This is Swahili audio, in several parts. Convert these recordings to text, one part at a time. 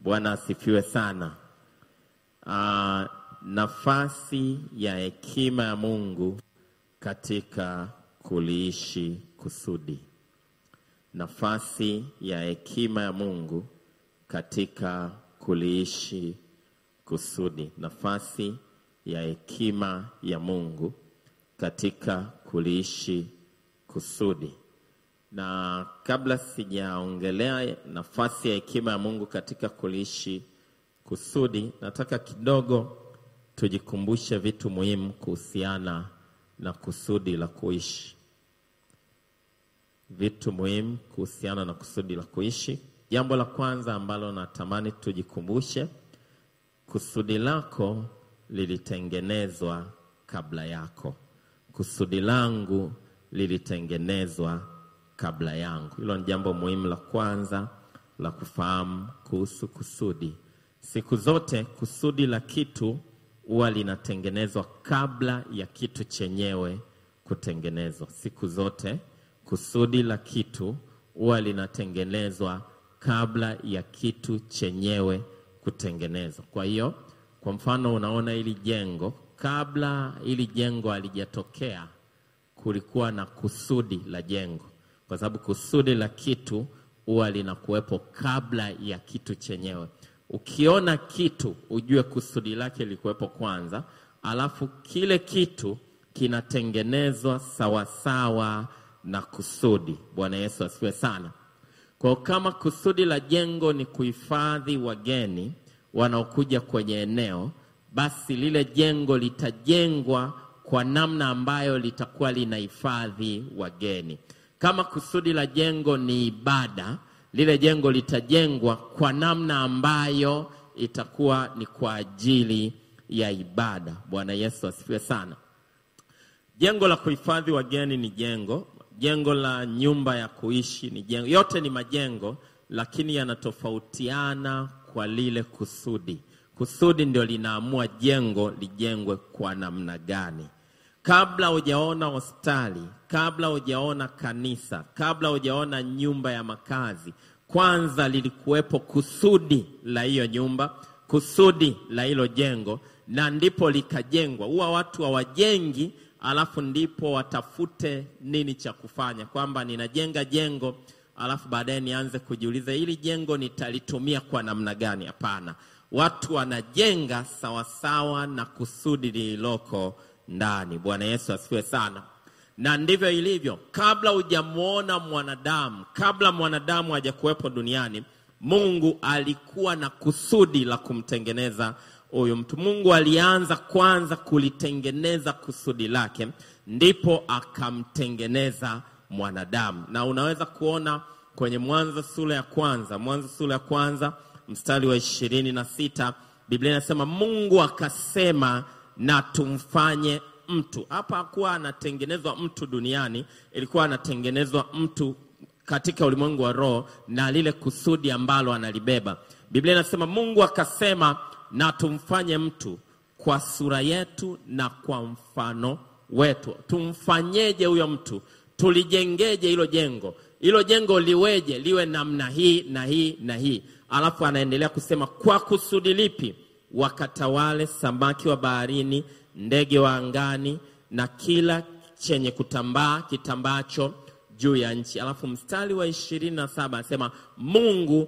Bwana asifiwe sana. Uh, nafasi ya hekima ya Mungu katika kuliishi kusudi. Nafasi ya hekima ya Mungu katika kuliishi kusudi. Nafasi ya hekima ya Mungu katika kuliishi kusudi. Na kabla sijaongelea nafasi ya hekima ya Mungu katika kuliishi kusudi, nataka kidogo tujikumbushe vitu muhimu kuhusiana na kusudi la kuishi. Vitu muhimu kuhusiana na kusudi la kuishi. Jambo la kwanza ambalo natamani tujikumbushe, kusudi lako lilitengenezwa kabla yako. Kusudi langu lilitengenezwa kabla yangu. Hilo ni jambo muhimu la kwanza la kufahamu kuhusu kusudi. Siku zote kusudi la kitu huwa linatengenezwa kabla ya kitu chenyewe kutengenezwa. Siku zote kusudi la kitu huwa linatengenezwa kabla ya kitu chenyewe kutengenezwa. Kwa hiyo, kwa mfano, unaona hili jengo, kabla hili jengo halijatokea kulikuwa na kusudi la jengo, kwa sababu kusudi la kitu huwa linakuwepo kabla ya kitu chenyewe. Ukiona kitu ujue kusudi lake likuwepo kwanza, alafu kile kitu kinatengenezwa sawasawa na kusudi. Bwana Yesu asifiwe sana. Kwa kama kusudi la jengo ni kuhifadhi wageni wanaokuja kwenye eneo, basi lile jengo litajengwa kwa namna ambayo litakuwa linahifadhi wageni. Kama kusudi la jengo ni ibada, lile jengo litajengwa kwa namna ambayo itakuwa ni kwa ajili ya ibada. Bwana Yesu asifiwe sana. Jengo la kuhifadhi wageni ni jengo, jengo la nyumba ya kuishi ni jengo, yote ni majengo, lakini yanatofautiana kwa lile kusudi. Kusudi ndio linaamua jengo lijengwe kwa namna gani. Kabla hujaona hospitali, kabla hujaona kanisa, kabla hujaona nyumba ya makazi, kwanza lilikuwepo kusudi la hiyo nyumba, kusudi la hilo jengo, na ndipo likajengwa. Huwa watu hawajengi alafu ndipo watafute nini cha kufanya, kwamba ninajenga jengo alafu baadaye nianze kujiuliza hili jengo nitalitumia kwa namna gani? Hapana, watu wanajenga sawasawa na kusudi lililoko ndani. Bwana Yesu asifiwe sana. Na ndivyo ilivyo, kabla hujamwona mwanadamu, kabla mwanadamu hajakuwepo duniani, Mungu alikuwa na kusudi la kumtengeneza huyu mtu. Mungu alianza kwanza kulitengeneza kusudi lake, ndipo akamtengeneza mwanadamu. Na unaweza kuona kwenye Mwanzo sura ya kwanza, Mwanzo sura ya kwanza mstari wa ishirini na sita Biblia inasema Mungu akasema na tumfanye mtu. Hapa hakuwa anatengenezwa mtu duniani, ilikuwa anatengenezwa mtu katika ulimwengu wa roho na lile kusudi ambalo analibeba. Biblia inasema Mungu akasema na tumfanye mtu kwa sura yetu na kwa mfano wetu. Tumfanyeje huyo mtu? Tulijengeje hilo jengo? Hilo jengo liweje? Liwe namna hii na hii na hii. Alafu anaendelea kusema kwa kusudi lipi? Wakatawale samaki wa baharini, ndege wa angani na kila chenye kutambaa kitambacho juu ya nchi. Alafu mstari wa ishirini na saba anasema Mungu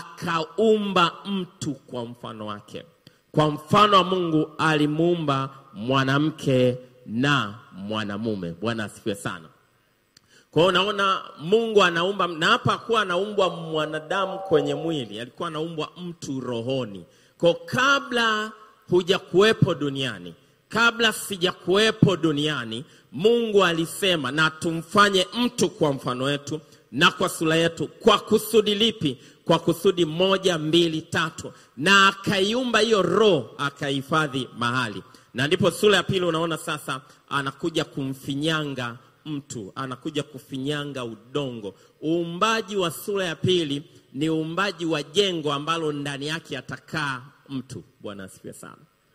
akaumba mtu kwa mfano wake, kwa mfano wa Mungu alimuumba mwanamke na mwanamume. Bwana asifiwe sana. Kwa hiyo unaona Mungu anaumba, na hapa hakuwa anaumbwa mwanadamu kwenye mwili, alikuwa anaumbwa mtu rohoni. Kwa kabla hujakuwepo duniani, kabla sijakuwepo duniani, Mungu alisema na tumfanye mtu kwa mfano wetu na kwa sura yetu. Kwa kusudi lipi? Kwa kusudi moja, mbili, tatu, na akaiumba hiyo roho, akahifadhi mahali, na ndipo sura ya pili unaona sasa anakuja kumfinyanga mtu, anakuja kufinyanga udongo. Uumbaji wa sura ya pili ni uumbaji wa jengo ambalo ndani yake atakaa mtu. Bwana asifiwe sana.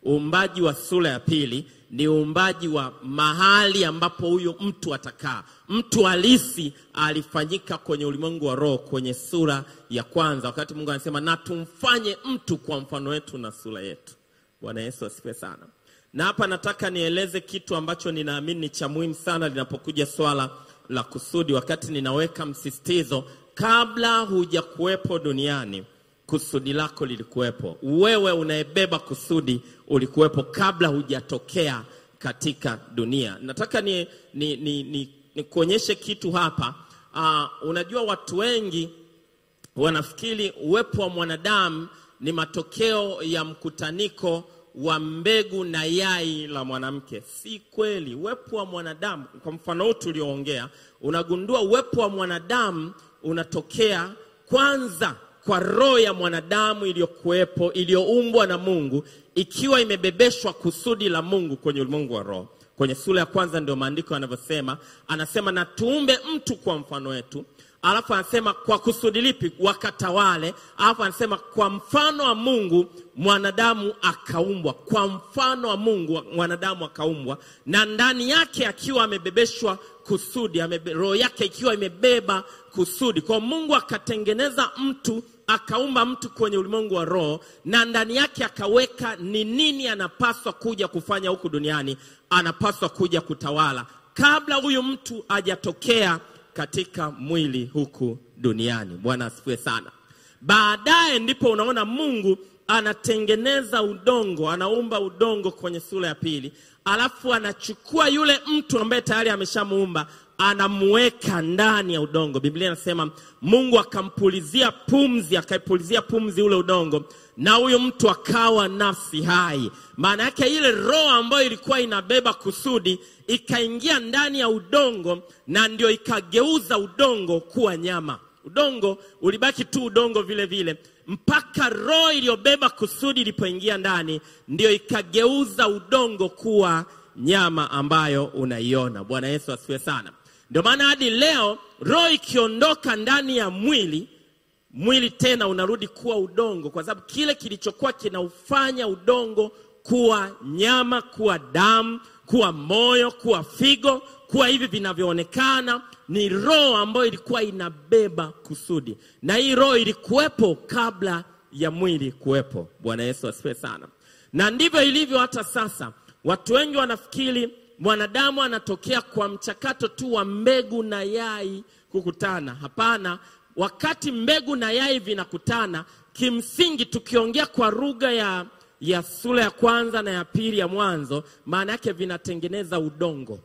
uumbaji wa sura ya pili ni uumbaji wa mahali ambapo huyo mtu atakaa. Mtu halisi alifanyika kwenye ulimwengu wa roho kwenye sura ya kwanza, wakati Mungu anasema na tumfanye mtu kwa mfano wetu na sura yetu. Bwana Yesu asifiwe sana. Na hapa nataka nieleze kitu ambacho ninaamini ni cha muhimu sana linapokuja swala la kusudi, wakati ninaweka msisitizo, kabla hujakuwepo duniani kusudi lako lilikuwepo. Wewe unayebeba kusudi ulikuwepo kabla hujatokea katika dunia. Nataka ni, ni, ni, ni, ni kuonyeshe kitu hapa. Uh, unajua watu wengi wanafikiri uwepo wa mwanadamu ni matokeo ya mkutaniko wa mbegu na yai la mwanamke. Si kweli. Uwepo wa mwanadamu, kwa mfano huu tulioongea, unagundua uwepo wa mwanadamu unatokea kwanza kwa roho ya mwanadamu iliyokuwepo iliyoumbwa na Mungu ikiwa imebebeshwa kusudi la Mungu kwenye ulimwengu wa roho. Kwenye sura ya kwanza ndio maandiko yanavyosema, anasema na tuumbe mtu kwa mfano wetu, alafu anasema kwa kusudi lipi? Wakatawale. Alafu anasema kwa mfano wa Mungu mwanadamu akaumbwa, kwa mfano wa Mungu mwanadamu akaumbwa, na ndani yake akiwa amebebeshwa kusudi, amebe, roho yake ikiwa imebeba kusudi. Kwa Mungu akatengeneza mtu akaumba mtu kwenye ulimwengu wa roho na ndani yake akaweka ni nini anapaswa kuja kufanya huku duniani. Anapaswa kuja kutawala kabla huyu mtu hajatokea katika mwili huku duniani. Bwana asifiwe sana. Baadaye ndipo unaona Mungu anatengeneza udongo, anaumba udongo kwenye sura ya pili, alafu anachukua yule mtu ambaye tayari ameshamuumba anamuweka ndani ya udongo. Biblia inasema Mungu akampulizia pumzi, akaipulizia pumzi ule udongo, na huyu mtu akawa nafsi hai. Maana yake ile roho ambayo ilikuwa inabeba kusudi ikaingia ndani ya udongo, na ndio ikageuza udongo kuwa nyama. Udongo ulibaki tu udongo vile vile mpaka roho iliyobeba kusudi ilipoingia ndani, ndio ikageuza udongo kuwa nyama ambayo unaiona. Bwana Yesu asifiwe sana. Ndio maana hadi leo roho ikiondoka ndani ya mwili, mwili tena unarudi kuwa udongo, kwa sababu kile kilichokuwa kinaufanya udongo kuwa nyama, kuwa damu, kuwa moyo, kuwa figo, kuwa hivi vinavyoonekana ni roho ambayo ilikuwa inabeba kusudi, na hii roho ilikuwepo kabla ya mwili kuwepo. Bwana Yesu asifiwe sana. Na ndivyo ilivyo hata sasa. Watu wengi wanafikiri mwanadamu anatokea kwa mchakato tu wa mbegu na yai kukutana. Hapana, wakati mbegu na yai vinakutana, kimsingi tukiongea kwa lugha ya, ya sura ya kwanza na ya pili ya Mwanzo, maana yake vinatengeneza udongo.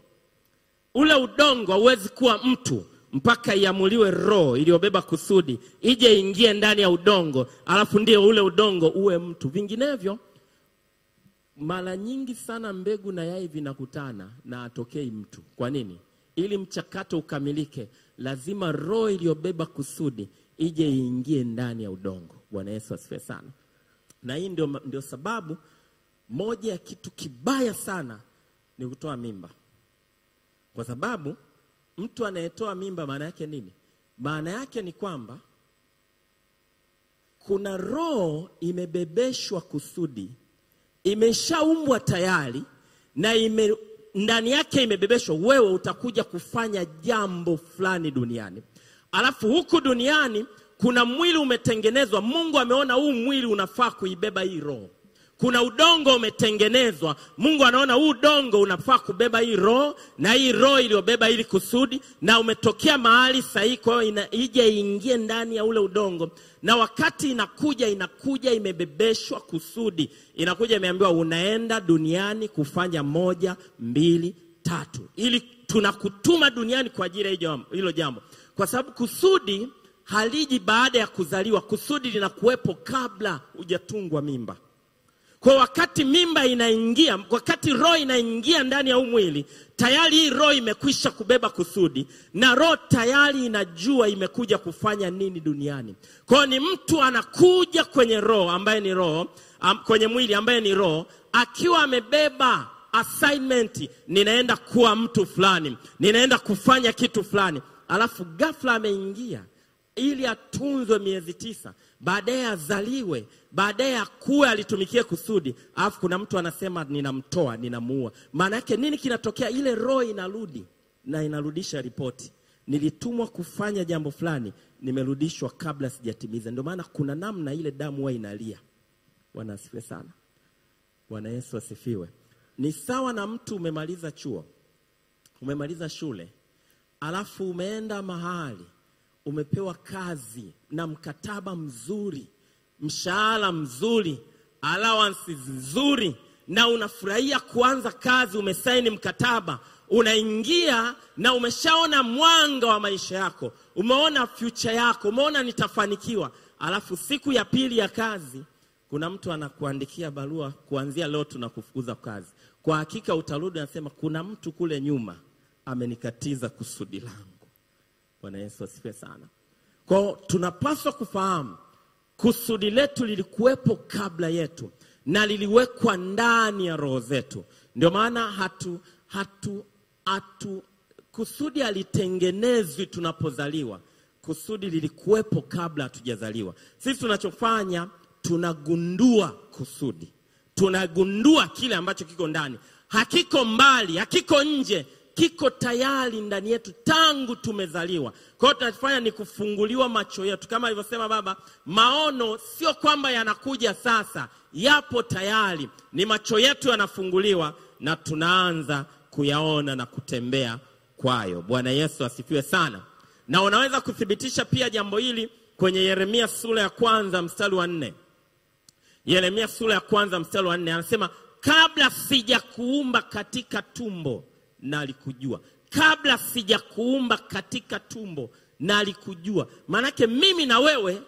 Ule udongo hauwezi kuwa mtu mpaka iamuliwe roho iliyobeba kusudi ije ingie ndani ya udongo, alafu ndio ule udongo uwe mtu. Vinginevyo mara nyingi sana mbegu na yai vinakutana na atokei mtu. Kwa nini? Ili mchakato ukamilike, lazima roho iliyobeba kusudi ije iingie ndani ya udongo. Bwana Yesu asifiwe sana. Na hii ndio, ndio sababu moja ya kitu kibaya sana ni kutoa mimba, kwa sababu mtu anayetoa mimba maana yake nini? Maana yake ni kwamba kuna roho imebebeshwa kusudi imeshaumbwa tayari na ime, ndani yake imebebeshwa, wewe utakuja kufanya jambo fulani duniani. Alafu huku duniani kuna mwili umetengenezwa. Mungu ameona huu mwili unafaa kuibeba hii roho. Kuna udongo umetengenezwa. Mungu anaona huu udongo unafaa kubeba hii roho na hii roho iliyobeba ili kusudi, na umetokea mahali sahihi. Kwa hiyo ije iingie ndani ya ule udongo, na wakati inakuja, inakuja imebebeshwa kusudi, inakuja imeambiwa, unaenda duniani kufanya moja, mbili, tatu, ili tunakutuma duniani kwa ajili ya hilo jambo, kwa sababu kusudi haliji baada ya kuzaliwa. Kusudi linakuwepo kabla hujatungwa mimba. Kwa wakati mimba inaingia, wakati roho inaingia ndani ya huu mwili, tayari hii roho imekwisha kubeba kusudi, na roho tayari inajua imekuja kufanya nini duniani. Kwa hiyo ni mtu anakuja kwenye roho ambaye ni roho um, kwenye mwili ambaye ni roho, akiwa amebeba assignment, ninaenda kuwa mtu fulani, ninaenda kufanya kitu fulani, alafu ghafla ameingia ili atunzwe miezi tisa, baadaye azaliwe, baadaye akue, alitumikie kusudi, alafu kuna mtu anasema ninamtoa, ninamuua. Maana yake nini kinatokea? Ile roho inarudi na inarudisha ripoti, nilitumwa kufanya jambo fulani, nimerudishwa kabla sijatimiza. Ndio maana kuna namna ile damu huwa inalia. Bwana asifiwe sana. Bwana Yesu asifiwe. Ni sawa na mtu umemaliza chuo, umemaliza shule, alafu umeenda mahali umepewa kazi na mkataba mzuri, mshahara mzuri, allowances nzuri, na unafurahia kuanza kazi. Umesaini mkataba, unaingia na umeshaona mwanga wa maisha yako, umeona future yako, umeona nitafanikiwa. Alafu siku ya pili ya kazi kuna mtu anakuandikia barua, kuanzia leo tunakufukuza kazi. Kwa hakika utarudi anasema, kuna mtu kule nyuma amenikatiza kusudi langu. Bwana Yesu asifiwe sana. Kwa tunapaswa kufahamu kusudi letu lilikuwepo kabla yetu na liliwekwa ndani ya roho zetu. Ndio maana hatu, hatu, hatu kusudi halitengenezwi tunapozaliwa. Kusudi lilikuwepo kabla hatujazaliwa. Sisi tunachofanya tunagundua kusudi, tunagundua kile ambacho kiko ndani, hakiko mbali, hakiko nje, kiko tayari ndani yetu tangu tumezaliwa. Kwa hiyo tunachofanya ni kufunguliwa macho yetu, kama alivyosema Baba. Maono sio kwamba yanakuja sasa, yapo tayari, ni macho yetu yanafunguliwa na tunaanza kuyaona na kutembea kwayo. Bwana Yesu asifiwe sana. Na unaweza kuthibitisha pia jambo hili kwenye Yeremia sura ya kwanza mstari wa nne. Yeremia sura ya kwanza mstari wa nne anasema, kabla sijakuumba katika tumbo nalikujua, kabla sijakuumba katika tumbo nalikujua. Maanake mimi na wewe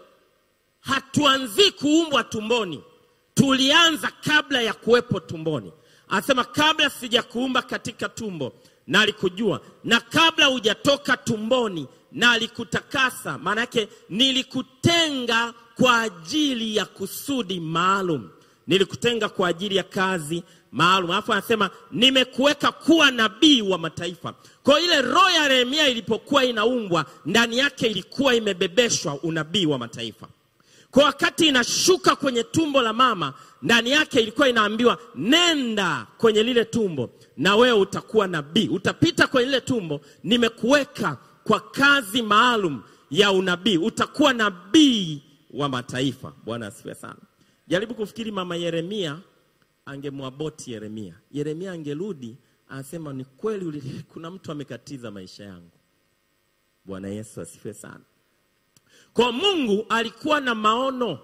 hatuanzii kuumbwa tumboni, tulianza kabla ya kuwepo tumboni. Anasema kabla sijakuumba katika tumbo nalikujua, na kabla hujatoka tumboni nalikutakasa. Maanake nilikutenga kwa ajili ya kusudi maalum, nilikutenga kwa ajili ya kazi maalum. Alafu anasema nimekuweka kuwa nabii wa mataifa. Kwa ile roho ya Yeremia ilipokuwa inaumbwa, ndani yake ilikuwa imebebeshwa unabii wa mataifa. Kwa wakati inashuka kwenye tumbo la mama, ndani yake ilikuwa inaambiwa nenda kwenye lile tumbo, na wewe utakuwa nabii, utapita kwenye lile tumbo, nimekuweka kwa kazi maalum ya unabii, utakuwa nabii wa mataifa. Bwana asifiwe sana. Jaribu kufikiri mama Yeremia angemwaboti Yeremia, Yeremia angerudi anasema, ni kweli uli- kuna mtu amekatiza maisha yangu. Bwana Yesu asifiwe sana. Kwa Mungu alikuwa na maono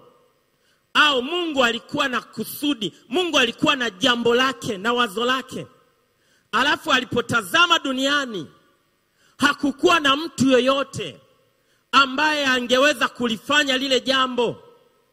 au Mungu alikuwa na kusudi, Mungu alikuwa na jambo lake na wazo lake. Alafu alipotazama duniani hakukuwa na mtu yoyote ambaye angeweza kulifanya lile jambo.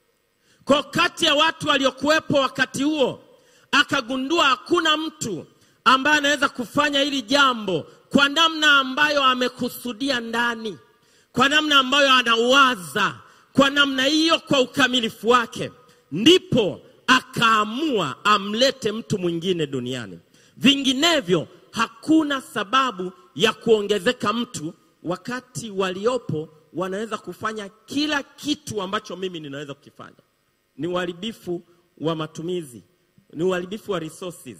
Kwa kati ya watu waliokuwepo wakati huo, akagundua hakuna mtu ambaye anaweza kufanya hili jambo kwa namna ambayo amekusudia ndani, kwa namna ambayo anauwaza, kwa namna hiyo, kwa ukamilifu wake. Ndipo akaamua amlete mtu mwingine duniani. Vinginevyo hakuna sababu ya kuongezeka mtu, wakati waliopo wanaweza kufanya kila kitu ambacho mimi ninaweza kukifanya. Ni uharibifu wa matumizi, ni uharibifu wa resources,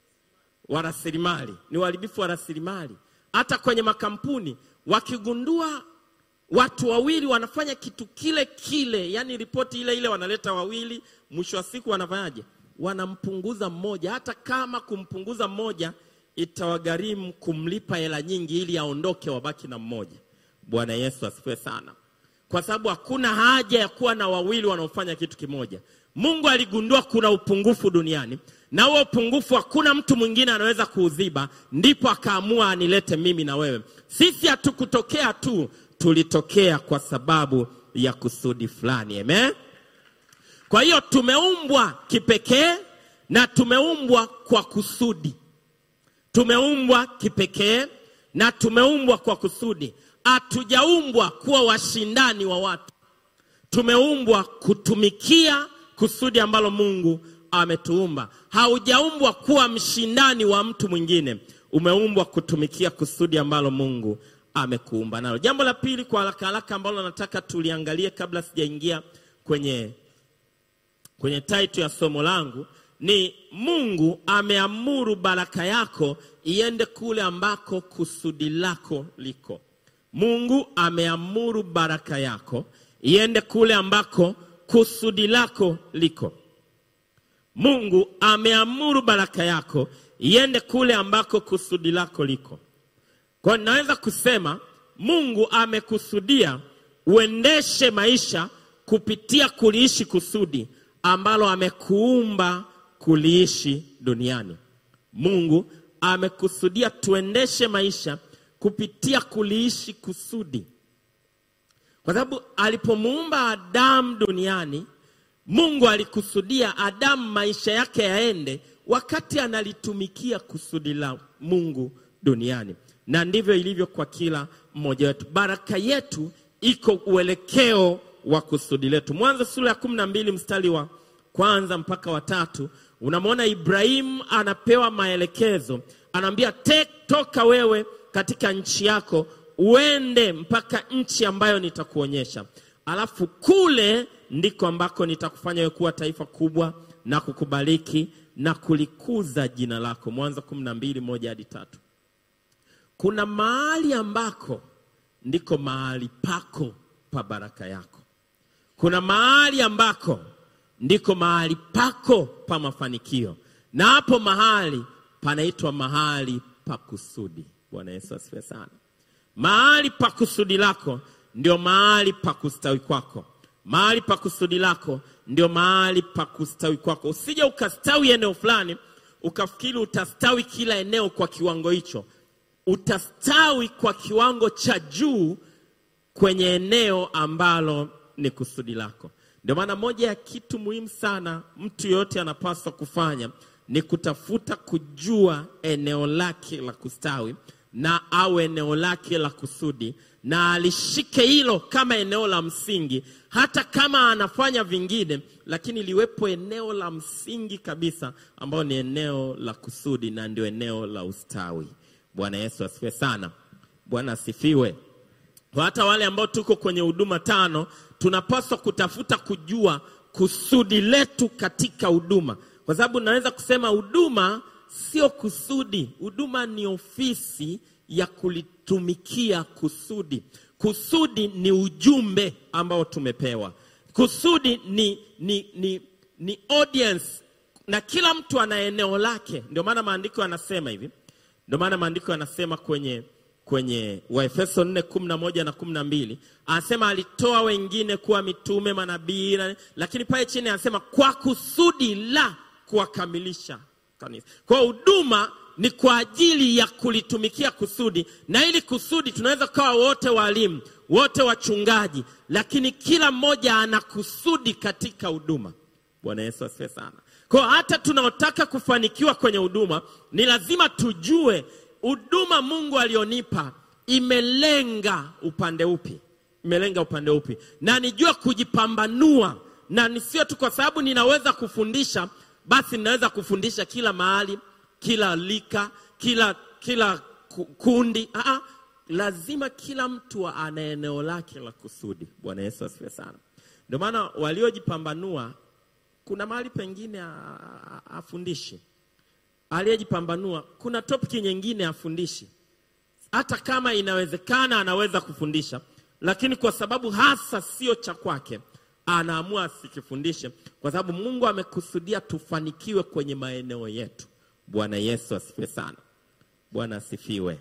wa rasilimali, ni uharibifu wa rasilimali. Hata kwenye makampuni wakigundua watu wawili wanafanya kitu kile kile, yani ripoti ile ile wanaleta wawili, mwisho wa siku wanafanyaje? Wanampunguza mmoja, hata kama kumpunguza mmoja itawagharimu kumlipa hela nyingi ili aondoke, wabaki na mmoja. Bwana Yesu asifiwe sana, kwa sababu hakuna haja ya kuwa na wawili wanaofanya kitu kimoja. Mungu aligundua kuna upungufu duniani, na huo upungufu hakuna mtu mwingine anaweza kuuziba, ndipo akaamua anilete mimi na wewe. Sisi hatukutokea tu, tulitokea kwa sababu ya kusudi fulani. Amen. Kwa hiyo tumeumbwa kipekee na tumeumbwa kwa kusudi. Tumeumbwa kipekee na tumeumbwa kwa kusudi. Hatujaumbwa kuwa washindani wa watu. Tumeumbwa kutumikia kusudi ambalo Mungu ametuumba. Haujaumbwa kuwa mshindani wa mtu mwingine. Umeumbwa kutumikia kusudi ambalo Mungu amekuumba nalo. Jambo la pili kwa haraka haraka ambalo nataka tuliangalie kabla sijaingia kwenye kwenye title ya somo langu ni Mungu ameamuru baraka yako iende kule ambako kusudi lako liko. Mungu ameamuru baraka yako iende kule ambako kusudi lako liko. Mungu ameamuru baraka yako iende kule ambako kusudi lako liko. Kwa hiyo naweza kusema Mungu amekusudia uendeshe maisha kupitia kuliishi kusudi ambalo amekuumba kuliishi duniani. Mungu amekusudia tuendeshe maisha kupitia kuliishi kusudi, kwa sababu alipomuumba Adamu duniani, Mungu alikusudia Adamu maisha yake yaende wakati analitumikia kusudi la Mungu duniani, na ndivyo ilivyo kwa kila mmoja wetu. Baraka yetu iko uelekeo wa kusudi letu. Mwanzo sura ya kumi na mbili mstari wa kwanza mpaka watatu unamwona Ibrahimu anapewa maelekezo, anaambia "Te- toka wewe katika nchi yako uende mpaka nchi ambayo nitakuonyesha, alafu kule ndiko ambako nitakufanya wewe kuwa taifa kubwa na kukubariki na kulikuza jina lako. Mwanzo kumi na mbili moja hadi tatu. Kuna mahali ambako ndiko mahali pako pa baraka yako. Kuna mahali ambako ndiko mahali pako pa mafanikio, na hapo mahali panaitwa mahali pa kusudi. Bwana Yesu asifiwe sana. Mahali pa kusudi lako ndio mahali pa kustawi kwako. Mahali pa kusudi lako ndio mahali pa kustawi kwako. Usije ukastawi eneo fulani ukafikiri utastawi kila eneo kwa kiwango hicho. Utastawi kwa kiwango cha juu kwenye eneo ambalo ni kusudi lako. Ndio maana moja ya kitu muhimu sana mtu yoyote anapaswa kufanya ni kutafuta kujua eneo lake la kustawi na au eneo lake la kusudi, na alishike hilo kama eneo la msingi, hata kama anafanya vingine, lakini liwepo eneo la msingi kabisa, ambao ni eneo la kusudi na ndio eneo la ustawi. Bwana Yesu asifiwe sana. Bwana asifiwe. Kwa hata wale ambao tuko kwenye huduma tano, tunapaswa kutafuta kujua kusudi letu katika huduma, kwa sababu naweza kusema huduma sio kusudi. Huduma ni ofisi ya kulitumikia kusudi. Kusudi ni ujumbe ambao tumepewa. Kusudi ni, ni, ni, ni audience, na kila mtu ana eneo lake. Ndio maana maandiko yanasema hivi, ndio maana maandiko yanasema kwenye kwenye Waefeso 4 11 na 12 anasema alitoa wengine kuwa mitume, manabii, na- lakini pale chini anasema kwa kusudi la kuwakamilisha kanisa. Kwa hiyo huduma ni kwa ajili ya kulitumikia kusudi, na ili kusudi tunaweza kuwa wote walimu, wote wachungaji, lakini kila mmoja ana kusudi katika huduma. Bwana Yesu asifiwe sana. Kwa hiyo hata tunaotaka kufanikiwa kwenye huduma ni lazima tujue huduma Mungu alionipa imelenga upande upi, imelenga upande upi, na nijue kujipambanua, na nisio tu kwa sababu ninaweza kufundisha basi ninaweza kufundisha kila mahali, kila lika, kila kila ku- kundi. Aa, lazima kila mtu ana eneo lake la kusudi. Bwana Yesu asifiwe sana. Ndio maana waliojipambanua kuna mahali pengine a- a- afundishi aliyejipambanua kuna topiki nyingine afundishi, hata kama inawezekana anaweza kufundisha, lakini kwa sababu hasa sio cha kwake, anaamua asikifundishe, kwa sababu Mungu amekusudia tufanikiwe kwenye maeneo yetu. Bwana Yesu asifiwe sana. Bwana asifiwe.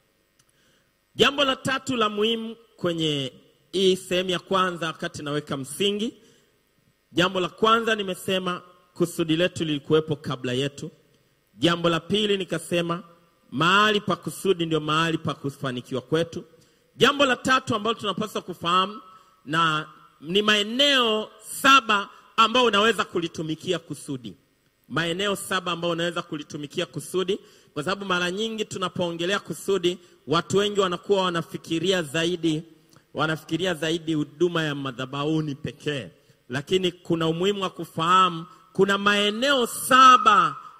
Jambo la tatu la muhimu kwenye hii sehemu ya kwanza, wakati naweka msingi, jambo la kwanza nimesema kusudi letu lilikuwepo kabla yetu. Jambo la pili nikasema mahali pa kusudi ndio mahali pa kufanikiwa kwetu. Jambo la tatu ambalo tunapaswa kufahamu na ni maeneo saba ambayo unaweza kulitumikia kusudi, maeneo saba ambayo unaweza kulitumikia kusudi, kwa sababu mara nyingi tunapoongelea kusudi, watu wengi wanakuwa wanafikiria zaidi wanafikiria zaidi huduma ya madhabahuni pekee, lakini kuna umuhimu wa kufahamu kuna maeneo saba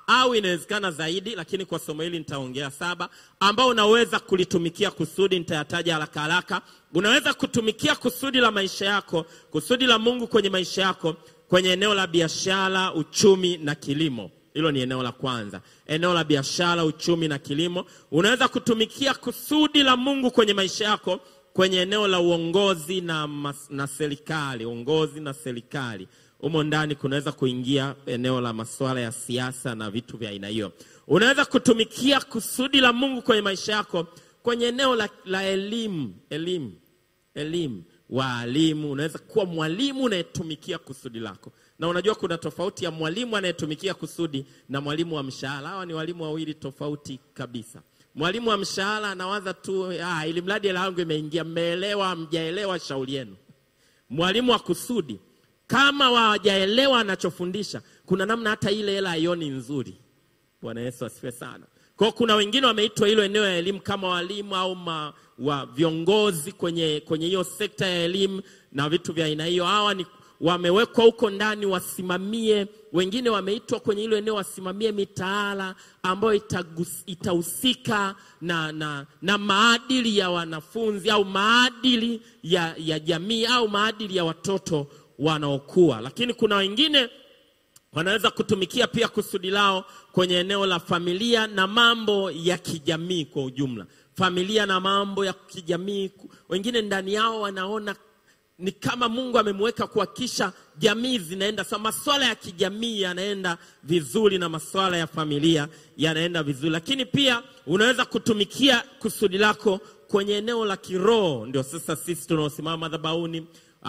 au inawezekana zaidi, lakini kwa somo hili nitaongea saba, ambao unaweza kulitumikia kusudi. Nitayataja haraka haraka. Unaweza kutumikia kusudi la maisha yako, kusudi la Mungu kwenye maisha yako, kwenye eneo la biashara, uchumi na kilimo. Hilo ni eneo la kwanza, eneo la biashara, uchumi na kilimo. Unaweza kutumikia kusudi la Mungu kwenye maisha yako kwenye eneo la uongozi na, mas, na serikali, uongozi na serikali. Humo ndani kunaweza kuingia eneo la masuala ya siasa na vitu vya aina hiyo. Unaweza kutumikia kusudi la Mungu kwenye maisha yako kwenye eneo la, la elimu, elimu, elimu, waalimu. Unaweza kuwa mwalimu unayetumikia kusudi lako, na unajua kuna tofauti ya mwalimu anayetumikia kusudi na mwalimu wa mshahara. Hawa ni walimu wawili tofauti kabisa. Mwalimu wa mshahara anawaza tu ah, ili mradi hela yangu imeingia. Mmeelewa? Mjaelewa? Shauri yenu. Mwalimu wa kusudi kama hawajaelewa anachofundisha, kuna namna hata ile hela haioni nzuri. Bwana Yesu asifiwe sana. Kwa hiyo kuna wengine wameitwa hilo eneo ya elimu kama walimu au ma, wa viongozi kwenye kwenye hiyo sekta ya elimu na vitu vya aina hiyo. Hawa ni wamewekwa huko ndani wasimamie. Wengine wameitwa kwenye hilo eneo wasimamie mitaala ambayo itagus- itahusika na, na, na maadili ya wanafunzi au maadili ya, ya jamii au maadili ya watoto wanaokuwa. Lakini kuna wengine wanaweza kutumikia pia kusudi lao kwenye eneo la familia na mambo ya kijamii kwa ujumla, familia na mambo ya kijamii. Wengine ndani yao wanaona ni kama Mungu amemweka kuhakikisha jamii zinaenda sawa, masuala ya kijamii yanaenda vizuri na masuala ya familia yanaenda vizuri. Lakini pia unaweza kutumikia kusudi lako kwenye eneo la kiroho. Ndio sasa sisi tunaosimama madhabahuni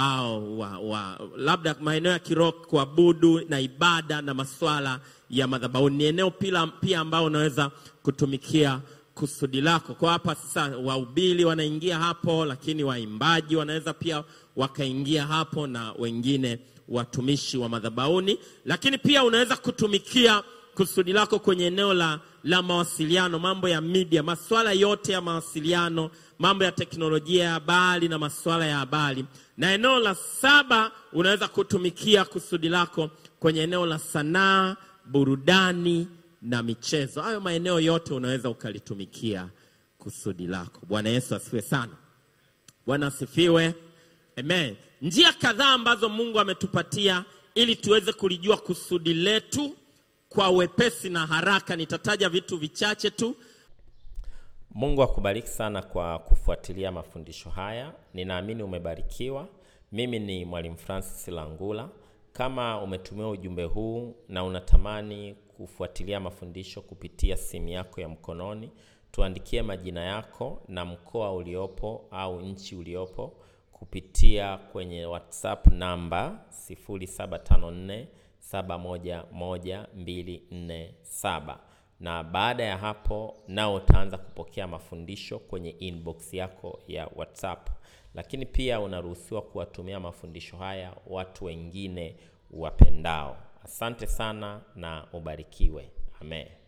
au wa, wa, labda maeneo ya kiroho kuabudu na ibada na masuala ya madhabahuni ni eneo pia, pia ambao unaweza kutumikia kusudi lako. Kwa hapa sasa, wahubiri wanaingia hapo, lakini waimbaji wanaweza pia wakaingia hapo na wengine watumishi wa madhabahuni. Lakini pia unaweza kutumikia kusudi lako kwenye eneo la, la mawasiliano, mambo ya media, masuala yote ya mawasiliano, mambo ya teknolojia ya habari na masuala ya habari. Na eneo la saba unaweza kutumikia kusudi lako kwenye eneo la sanaa, burudani na michezo. Hayo maeneo yote unaweza ukalitumikia kusudi lako. Bwana Yesu asifiwe sana. Bwana asifiwe. Amen. Njia kadhaa ambazo Mungu ametupatia ili tuweze kulijua kusudi letu kwa wepesi na haraka. Nitataja vitu vichache tu. Mungu akubariki sana kwa kufuatilia mafundisho haya. Ninaamini umebarikiwa. Mimi ni Mwalimu Francis Langula. Kama umetumiwa ujumbe huu na unatamani kufuatilia mafundisho kupitia simu yako ya mkononi, tuandikie majina yako na mkoa uliopo au nchi uliopo kupitia kwenye WhatsApp namba 0754 711247 na baada ya hapo nao utaanza kupokea mafundisho kwenye inbox yako ya WhatsApp. Lakini pia unaruhusiwa kuwatumia mafundisho haya watu wengine wapendao. Asante sana na ubarikiwe. Amen.